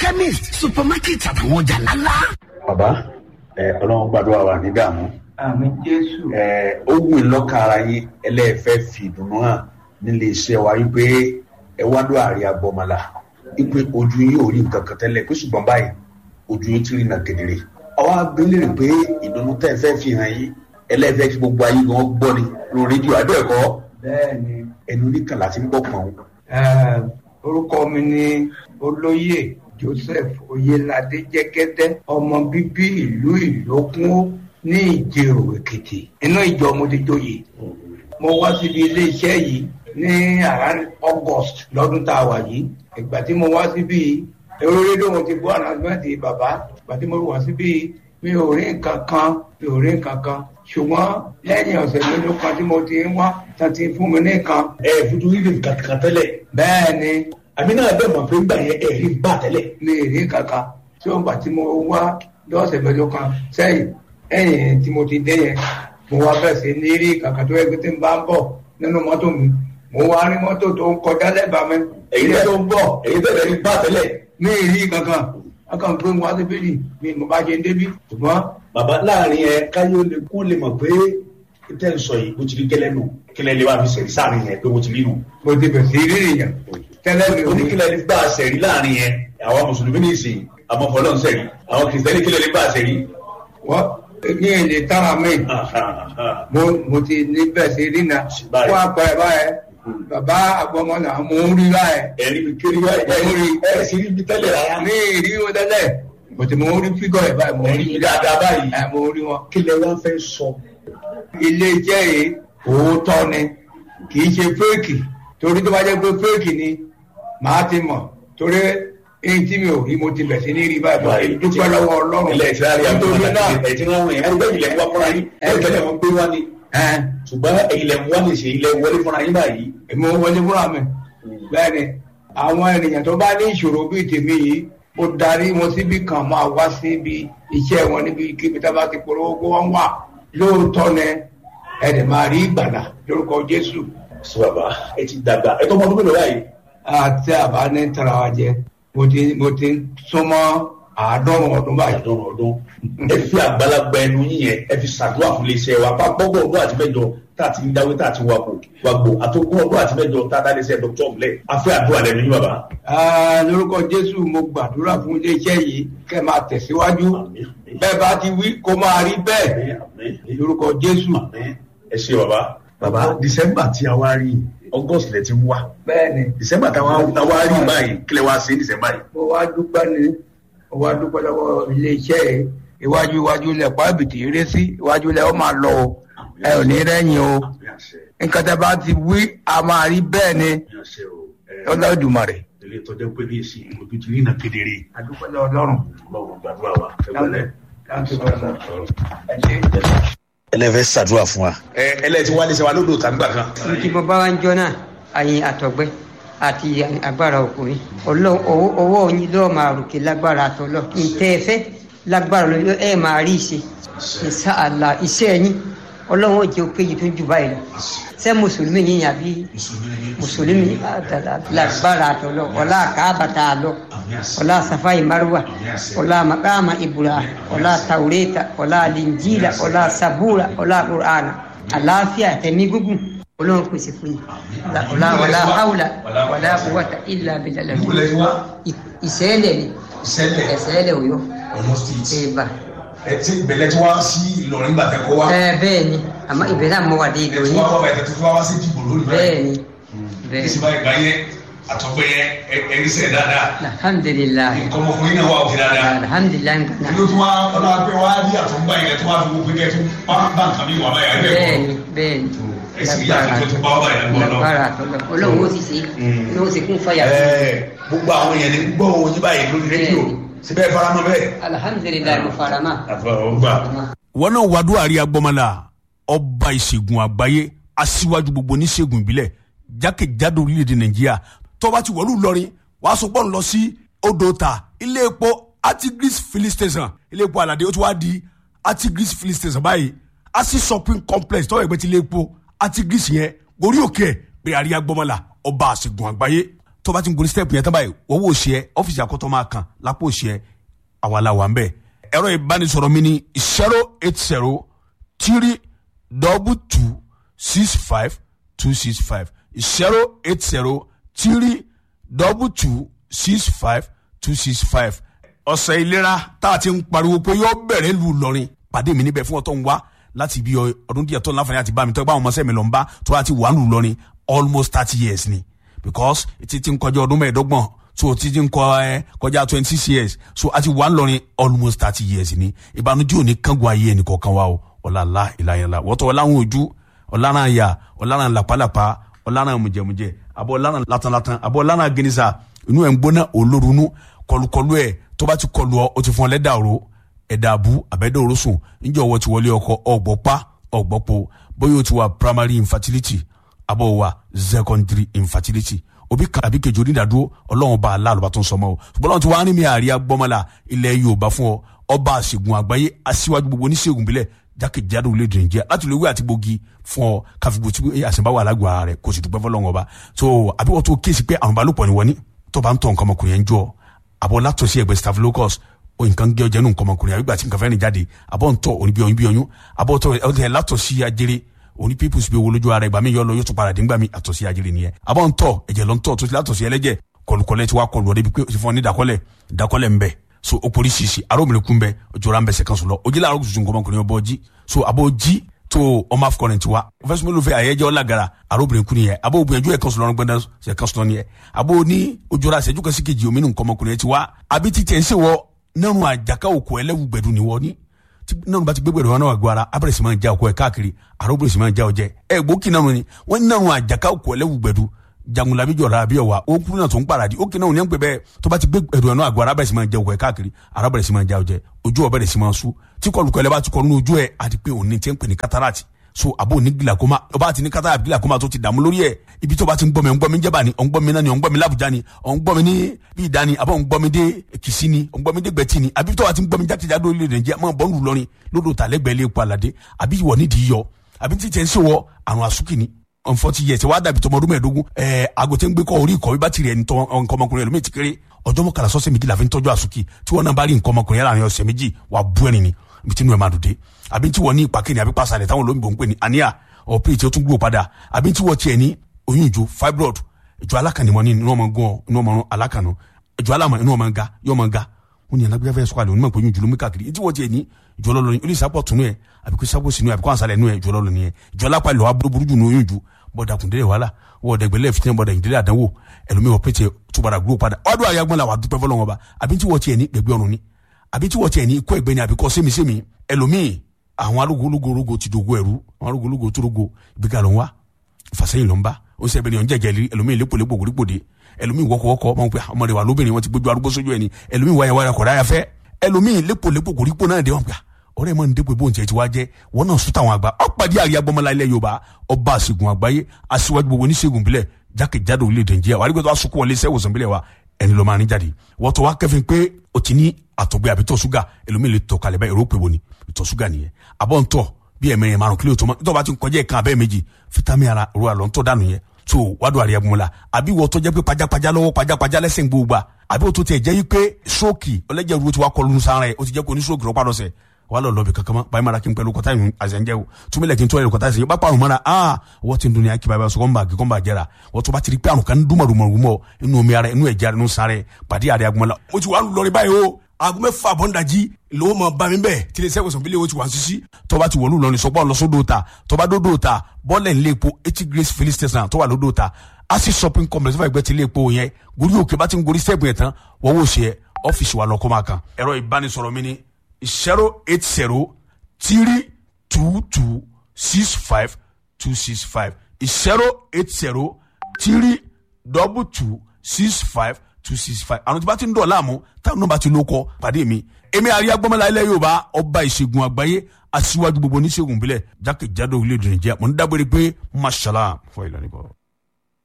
chemist supermarket àtàwọn ọjà ńláńlá. bàbá ẹ ọlọ́run gbàdúrà wà ní dààmú àmì jésù. ẹ ó wù í lọ́kàn ara yín ẹlẹ́ẹ̀fẹ́ fi ìdùnnú hàn nílé iṣẹ́ wa wípé ẹ wá lọ àárẹ̀ agbọ́mọlá wípé ojú yín ò rí nǹkan kan tẹ́lẹ̀ pé ṣùgbọ́n báyìí ojú yín ti rí nà kedere. àwa abẹ́lẹ̀ rẹ̀ pé ìdùnnú tẹ́ ẹ fẹ́ fi hàn yín ẹlẹ́ẹ̀fẹ́ kí gbogbo ayé gan gbọ́ ni lórí rédíò abẹ́ẹ̀kọ́ bẹ́ẹ̀ni ẹnu oníkan láti ń gbọ́ pọ̀n eh, orúkọ mi ni olóyè joseph oyelade jẹgẹdẹ ọmọ bíbí ìlú ìlókun ní ìjẹrò èkìtì inú ìjọ mo ti joyè mo wá síbi iléeṣẹ́ yìí ní around august lọ́dún tá a wà yìí ìgbà tí mo wá síbi èrò rédíò mo ti gbọ́ announcement bàbá ìgbà tí mo wá síbi mi ò rí nǹkan kan mi ò rí nǹkan kan ṣùgbọ́n lẹ́yìn ọ̀sẹ̀ mélòó kan tí mo ti ń wá tán ti fún mi ní nǹkan ẹ fojú rí nǹkan kan tẹ́lẹ̀ bẹ́ẹ̀ ni àmì náà bẹ́ẹ̀ mọ̀ pé ń gbà yẹn ẹ̀ rí bá tẹ́lẹ̀ mi ì rí kankan tí ó ń gbà tí mo wá lọ́sẹ̀ mélòó kan sẹ́yìn ẹ̀yìn tí mo ti dé yẹn mo wá bẹ̀rẹ̀ sí ní rí kankan tó yẹ kí tí n bá ń bọ̀ nínú mọ́tò mi mo wá rí mọ́tò tó ń kọjá lẹ́bàá mi èyí ilé tẹ́ tó ń bọ̀ èyí tẹ́lẹ̀ rí bá tẹ́lẹ̀ mi ì rí kankan akàn pé mo wá sí bíbí mi mo bá ṣe ń débí ṣùgbọ́n bàbá láàrin ẹ káyọ lè kó lè mọ̀ pé tẹ́ ń sọ yìí bó ti rí gẹ́lẹ́ nù kílẹ̀ lè wá fi sẹ̀rí sáàrin yẹn pé bó ti rí nù. mo ti bẹ̀rẹ̀ sí rí nìyẹn tẹ́lẹ̀ mi ò ní oníkílẹ̀ lè bá a sẹ̀rí láàrin yẹn àwọn mùsùlùmí ní ìsìn àwọn fọlọ́n sẹ̀rí àwọn kìrìsìtẹ́nì kílẹ̀ lè bá a sẹ̀rí. wọ́n ní èlé tára mi mo mo ti ní bẹ̀rẹ̀ sí rí na Báyìí. fún àpẹẹrẹ báyẹn bàbá àgbọmọlà mo ń rí báyẹn ẹ̀rí mi kéré wá ẹ̀ rí ẹ̀ sì rí mi tẹ́lẹ̀ rárá. ní ìrí wọn tẹ́lẹ̀ bó ti mo ń rí fígọ̀ ẹ̀ báyìí mo ń rí Ẹ̀rí dáadáa báyìí. ẹ̀ mo ń rí wọn. kílẹ̀ wá fẹ́ sọ. ilé iṣẹ́ yìí òótọ́ ni kì í ṣe fẹ́ẹ̀kì torí tó bá jẹ́ pé fẹ́ẹ̀kì ni màá ti mọ̀ torí èyí tí mi ò rí mo ti bẹ̀ sí ní rí báyìí báyìí dúpẹ́ lọ́wọ́ ọlọ́run ilẹ̀ ìtìlárí àwọn nítorí náà ẹ̀ tí wọ́n wọ̀nyẹn ẹgbẹ́ ilẹ̀ ń wá fúnra yín ẹ̀ tẹ́lẹ̀ wọn gbé wá ni ẹ̀ ṣùgbọ́n ilẹ̀ ń wá ní ṣe ilẹ̀ wọlé fúnra yín báyìí. èmi ò wọlé fúnra mi bẹ́ẹ̀ ni àwọn ènìyàn tó bá ní ìṣòro bíi tèmi yìí mo darí wọn síbi kan máa wá síbi iṣẹ́ wọn níbi kíbi tá a bá ti polówó kó wọ́n wà lóòótọ́ ni ẹ̀dẹ̀ máa rí ìgbàlà lórúkọ Jésù sọ bàbá ẹ ti dàgbà ẹ tó ọmọ ọdún mélòó báyìí. àti àbá ní tara wa jẹ mo ti mo ti súnmọ́ àádọ́rùn ọdún báyìí. àdọ́rùn ọdún ẹ fi àgbàlagbà ẹnu yín yẹn ẹ fi ṣàdúrà fún iléeṣẹ́ wa pa gbọ́gbọ́ ọdún àti mẹ́jọ tá a ti ń dáwé tá a ti wà kó wà gbò àtọ́gbọ́n ọdún àti mẹ́jọ tá a dá iléeṣẹ́ dr ọmọlẹ̀ a fẹ́ àdúrà lẹ́nu yín bàbá. Ah, lórúkọ Jésù mo gbàdúrà fún iléeṣẹ́ yìí kẹ́ máa tẹ̀síwájú Àmín, àmín. bẹ́ẹ̀ bá ti wí kó máa rí bẹ́ẹ̀ Àmín, àmín. lórúkọ Jésù. Àmín. ẹ ṣe bàbá. bàbá december tí a wá rí august lẹ ti ń wá bẹ́ẹ̀ni december tí a wá rí báyìí kílẹ̀ wá sí december yìí. mo wá dúpẹ́ ni mo wá dúpẹ́ lọ́wọ́ iléeṣẹ́ yìí iwájú iwájú lẹ̀ pàbìtì eré sí iwájú lẹ̀ ó máa lọ o ẹ ò ní rẹ́yìn o Àmín àṣẹ, nǹkan tẹ́ bá ti wí a máa rí bẹ́ẹ̀ ni àmín àṣẹ o. Ẹ, Olódùmarè. ilé ìtọ́jú pé ní èsì ojú ti rí iná kedere. adúpẹ́ lọ́wọ́ Ọlọ́run. ọlọ́run gbàdúrà wa. ẹ gbọ́dọ̀ Thank you very much. Ẹ ṣé. ẹlẹ́fẹ̀ẹ́ ṣàdúrà fún wa. ẹ ẹlẹ́ẹ̀ tí wàá lè ṣe wa lódò tàgbà kan. tí mo bá wá ń jọ náà àyìn àtọ̀gbẹ́ àti agbára ọkùnrin Ọlọ́run owó owó yín lọ́ọ́ máa ròkè lágbára àtọ̀lọ́ ntẹ́ ẹ fẹ́ lágbára lọ ẹ máa rí ìṣe ìṣàlà iṣẹ́ yín Ọlọ́run ó jẹ́ òkè yìí tó jù báyìí lọ ṣé mùsùlùmí yín yàbí mùsùlùmí lágbára àtọ̀lọ́ ọlá àkàbàtà àlọ́ ọlá safai marwa ọlá makama ibrahim ọlá taureta ọlá linjila ọlá sabura ọlá qur'ana àlàáfíà tẹ̀mí gúngùn ọlọ́run pèsè fún yìí ọlá ọlá haúlà ọlá quwwata illa billah ìṣẹ́lẹ̀ ni ìṣẹ̀lẹ̀ ẹ̀ṣẹ́lẹ̀ òyọ́ ọ̀nà state ẹ̀bà ẹ ti ìbẹ̀lẹ̀ tí wá sí Ìlọrin gbàtẹ́ kọ́ wá ẹ bẹ́ẹ̀ ni àmọ́ ìbẹ̀rẹ̀ àmọ́ wà dé ẹ ìlú ti yìí wá wá bàtẹ́ tó fi wá wá sí dìbò lónìí bẹ́ẹ̀ ni bẹ́ẹ̀ ìsìnbá ìgbà yẹn àtọ́gbẹ́ yẹn ẹni sẹ̀ dáadáa alhamdulilayi nǹkan ọmọkùnrin náà wà òkè dáadáa alhamdulilayi nǹkan ẹni tó tún wá ọlọ́wà pé wá rí àtọ́gbà yẹn tó wá fi wọ́n pé kẹ́ tó bá bá nǹkan mi wà báyà ẹ bẹ́ẹ̀ bẹ́ẹ̀ kọ́ ni bẹ́ẹ̀ ni ẹsì ìyá àtúntò tó bá wà báyà lọ́wọ́ lọ́wọ́. lágbára àtọ́lọ́ ọlọ́run ó sì ṣe ọlọ́run ó sì kún fàyà fún ẹ gbogbo àwọn èèyàn ní gbọ́ òun yín báyìí lórí rédíò síbẹ̀ faramọ́ bẹ́ẹ̀. alhamdulilayi mo fara mọ́. àfọwọ́gbà. wọn náà wàdú àrí agbọmọlá ọba ìṣègùn àgbáyé aṣíwájú gbogbo oníṣègùn ìbílẹ̀ jákèjádò orílẹ̀-èdè nàìjíríà tọ́ba ti wọ̀lú lọ́rin wàá sọ pọ́n lọ sí odò ta ilé epo artigris filling station ilé epo aládé ó ti wá di artigris filling station báyìí asi shopping complex tọ́wọ́ ẹgbẹ́ ti ilé epo artigris yẹn gorí òkè ẹ̀ pé àrí agbọmọlá ọba ìṣègùn àgbáyé tó bá ti ń gorí step yẹn tán báyìí owó òsì ẹ ọ́fíìsì àkọ́tọ́ máa kàn lápò òsì ẹ àwa la wà ń bẹ̀ ẹ̀rọ ìbánisọ̀rọ̀ mi ni zero eight zero three double two six five two six five zero eight zero three double two six five two six five ọ̀sẹ̀ ìlera tá a ti ń pariwo pé yóò bẹ̀rẹ̀ lù lọ́rin pàdé mi níbẹ̀ fún ọ̀tọ̀ ń wá láti bí ọdún díẹ̀ tó ń láǹfààní àti bá mi tó bá àwọn ọmọọṣẹ́ mi lọ ń bá tó láti wà lù lọ́rin almost thirty years ni because títí ń kọjá ọdún mẹ́ẹ̀ẹ́dọ́gbọ̀n so títí ń kọ ẹ kọjá twenty six years so àti wà lọ́rin almost thirty years ni ìbànújẹ́ òní kángun ayé ẹnì kọ̀ọ̀kan wa o ọ̀làlá ìlàyàlá wọ́tọ̀ ọ̀làwọn ojú ọ̀làrán àyà ọ̀làrán làpálàpá ọ̀làrán mùjẹ̀mùjẹ̀ àbọ̀ ọ̀làrán latanlatan àbọ̀ ọ̀làrán gẹ̀nìsà inú ẹ̀ ń gbóná olórunú kọlùkọlù ẹ̀ tó bá ti kọlù ọ ó ti fún ọ lẹ́dà òru ẹ̀dà àbú àbẹ́dà òru sùn níjọ́ ọwọ́ ti wọlé ọkọ ọ̀gbọ́pá ọ̀gbọ́pọ̀ bóyá o ti wà primary infertility àbọ̀ wà secondary infertility òbí kan àbí kejì onídàádúró ọlọ́run bá aláàlú bá tó ń sọmọ o ṣùgbọ́n ọlọ́run ti wá ní mi àríyá gbọ́mọlá ilẹ̀ yorùbá fún ọ ọba àṣègùn àgbáyé aṣíwájú gbogbo oníṣègùn bílẹ̀ jákèjádò orílẹ̀-èdè nàìjíríà láti lè wí àti gbòógì fún ọ káfíńgbò tí àṣìbáwò alágbó ara rẹ kò sì dúpẹ́ fọlọ́run ọba so àbí wọ́n tó kéèsì pé àrùn balùpọ̀ ni wọ́n ní tó bá ń tọ̀ nǹkan ọmọkùnrin yẹn jọ àbọ̀ látọ̀sí ẹgbẹ́ staphylococcus o nǹkan gé ọjà nù nǹkan ọmọkùnrin àbí gbà tí nǹkan fẹ́ẹ́ ní jáde àbọ̀ ń tọ̀ òní bí oyún bí oyún àbọ̀ tọ̀ ẹ̀ látọ̀sí ajere òní pípùsì bí owó lójú ara ìgbà mi yọ lọ yóò tún padà dé ńgbà mi àtọ̀sí ajere nìyẹn àbọ̀ ń tọ̀ ẹ̀jẹ̀ lọ ń tọ̀ tó ti látọ̀sí ẹlẹ́jẹ̀ kọlùkọlẹ̀ ti wá kọlù ọ̀dẹ́bi pé o ti fún ọ ní ìdákọ́lẹ̀ ìdákọ́lẹ̀ ń bẹ so o pori sisi aromire kun bɛ jɔra n bɛ se kan so lɔ o jila arogo tuntun kɔmɔ kɔnɔ bɔ ji so a b'o ji to ɔma kɔnɔ ti wa fɛsumulu fɛ a ye jɛ o lagara aromire kun yɛ a b'o bonyan ju yɛ kan so lɔrɔ gbɛndɛ sɛ kan so yɛ a b'o ni o jɔra sɛ ju ka se ke ji o minnu kɔmɔ kɔnɔ ti wa a bi ti tɛ n se wɔ nanu a jaka o ko ɛlɛwu gbɛdu ni wɔ ni nanu ba ti gbɛgbɛ dɔn wa gbara a bɛrɛ siman ja o kɔ ye káàkiri aromire siman ja o jɛ ɛ gboki nanu ni wɔn nanu a jaka o ko ɛlɛwu gbɛdu jangula bi jɔra bi wa o kuru na tó ń paradi o kìnnà òní bẹ tó bá ti gbé ẹrù ẹnu àgọ arábẹ̀rẹ̀ sì máa jẹ òkè káàkiri arábẹ̀rẹ̀ sì máa jẹ ọjẹ ojú ọbẹ̀rẹ̀ sì máa sú tí kọlùkọ ẹlẹ́bà ti kọlu ojú ẹ̀ àti pé òní ti ń pè ní katarati so àbò ní gilakoma ọba ti ní katarati gilakoma tó ti dààmú lórí ẹ̀ ibi tó bá ti ń gbọ́ mi ń gbọ́ mi jẹ́bà ni ọ̀ ń gbọ́ mi náà ni ọ̀ ń gbọ́ mi lábùjá ni ọ̀ ń gbọ́ mi ní bí ìdá ni àbọ̀ ń gbọ́ mi dé kìsí ni ọ̀ ń gbọ́ mi dé gbẹ̀tì ni àbí tó bá ti ń gbọ́ mi jákèjádò orílẹ̀-èdè Nàìjíríà máa bọ́ ń lù lọ́rin lódò tàlẹ́gbẹ̀ẹ́ lé epo àlàdé àbí ìwọ nídìí yọ àbí tí tẹ̀ ń ṣèwọ àrùn àsúkì ni unforty years wàá dàbí tọmọdún mẹ́ẹ̀ẹ́dógún ẹẹ agote ń gbé kọ orí ìkọ̀wé bá tirẹ̀ ní nǹkan ọmọkùnrin ẹlòmíì ti kéré ọjọ́ mọ́kànlá sọ́sẹ̀ méjì la fi ń tọ́jú àsùkì tí wọ́n náà bá rí nǹkan ọmọkùnrin yẹn láàrin ọ̀sẹ̀ méjì wà á bú ẹni ni ibi tí inú ẹ̀ máa dùn dé àbí tí wọ́n ní ìpàkínì àbí pàṣàlẹ̀ táwọn olóyìnbó ń pè ní àníyà ọ̀pẹ́ tí ó tún gbó padà àbí tí wọ́n tiẹ̀ ní oyún ìjó fibroid ìjọ alákànnìmọ́ ní inú ọmọ gan inú ọmọ alákànnà ìjọ alámọ̀ inú ọmọ ga yọ ọmọ ga wọn ni alágbèbá fẹ́ sọ́kàlẹ̀ onímọ̀ pé oyún ìjùlọ mú káàkiri tí wọ́n tiẹ̀ ní ìjọ lọ́lọ́ ní olùsàpọ̀ tunu ẹ̀ àbí kó sábò sínú ẹ̀ àbí kó ànsálẹ̀ nù ẹ̀ ìjọ lọ́lọ́ nìyẹn ìjọ alápá ìlọ́wà burúkú jù ní oyún ìjù bọ́dà kùndélé wàhálà wọ́ọ̀dà ìgbẹ́lẹ̀ fitinẹ bọ́dà ìdílé àdánwò ẹlòmí wọ́n pété túbàdà gbó padà ọdún àyàgbọ́n la wà dúpẹ́ fọlọ́wọ́n ba àbí tí wọ́n tiẹ̀ ní gbẹgbẹ́ ọ̀run ni àbí tí wọ́n tiẹ̀ ní ikọ́ ẹgbẹ́ ni àbí kọ́ sẹ́mi-sẹ́mi ẹlòmí àwọn arúgbólógórógó ti dògo ẹ̀rú àwọn arúgbólógó tó rogo ibi ká ló ń wá fàsẹ́yìn ló ń bá ó sẹ́ bẹ́ẹ̀ ni ọ̀njẹ́ jẹ́lí ẹlòmí lépolépo gbòdìgbòdì ẹlòmí wọ́kọ̀wọ́kọ̀ ọmọ pé ọmọdé wa lóbìnrin wọn ti gbójú arúgbó sójú ẹni ẹlòmí wáyà wáyà kọ̀dá yà fẹ́ ẹlòmí lépolépo gbòdìgbò náà dé wọn pé ọ̀rẹ́ mọ ní dépò ìbò ntiẹ ti wá jẹ wọn náà sún táwọn àgbà ọpàdé àríyá gbọmọlá ilẹ̀ yorùbá ọba àṣègùn àgbáyé aṣíwájú gbogbo oníṣègùn bílẹ̀ jákèjádò orílẹ̀-èdè nàìjíríà wà á rí pé tó wá sunkún wọlé iṣẹ́ ìwòsàn bílẹ̀ wa ẹni ló máa ní jáde wọ́n tó wá kẹ́fìn pé o ti ní àtọ̀gbẹ́ àbí tọ̀ ṣúgà ẹlòmíì lè tọ̀ kalẹ̀ báyìí èrò pé wo ni ìtọ̀ ṣúgà nìyẹn àbọ̀ ń tọ̀ bí ẹ̀mẹ̀rin márùn kílò tó mọ́ tó bá ti ń kọjá ẹ̀kan abẹ́ méjì fítámì ara ro àlọ́ ń tọ̀ dànù yẹn tó wádùn àríyá gbọmọlá àbí wọ́n tó jẹ́ pé pajápajá lọ́wọ́ pajápajá lẹ́sẹ̀ gbogbo àbí wọ́n tó tẹ̀ jẹ́ yí pé stroke ọlẹ́jẹ̀ ru ti wá kọlu sára ẹ̀ o ti jẹ́ kó ní stroke rọ́pàá lọ́sẹ̀ wala lɔbi ka kama bayi mara kin pɛlu kɔta yin azɛnjɛ o tumi lɛ kin tɔ yɛlɛ kɔta sigi ba kparu mara aa wɔti dunuya kiba bɛ sɔgɔn ba kikɔn ba jɛra wɔtɔ ba tiri kpɛru kan duma duma duma inu mi ara inu yɛ jari inu sare padi ari aguma la o ti wa lɔri ba ye o agunbɛ fa bɔn daji lowo ma ba mi bɛ tile sɛ wosɔn bile o ti wa sisi tɔba ti wɔlu lɔni sɔgbɔn lɔsɔ do ta tɔba do do ta bɔlɛ n lepo eti grace felix tɛsan tɔba lo do ta asi shopping complex fɛ gbɛ ti lepo yɛ gori o keba ti n gori sɛgun yɛ tan wɔwɔ seɛ ɔfisi wa lɔ kɔma kan ɛrɛ ibanisɔrɔ mi ni zero eight zero three two two six five two six five zero eight zero three double two six five two six five àwọn tí bá ti ń dọ̀ láàmú táwọn náà bá ti ló kọ́ pàdé mi èmi àríyá gbọ́mọlá ilẹ̀ yorùbá ọba ìṣègùn àgbáyé aṣíwájú gbogbo oníṣègùn ìbílẹ̀ jákèjádò orílẹ̀-èdè nàìjíríà mo ń dágbére pé mashallah fún ìlànà ìbọ̀.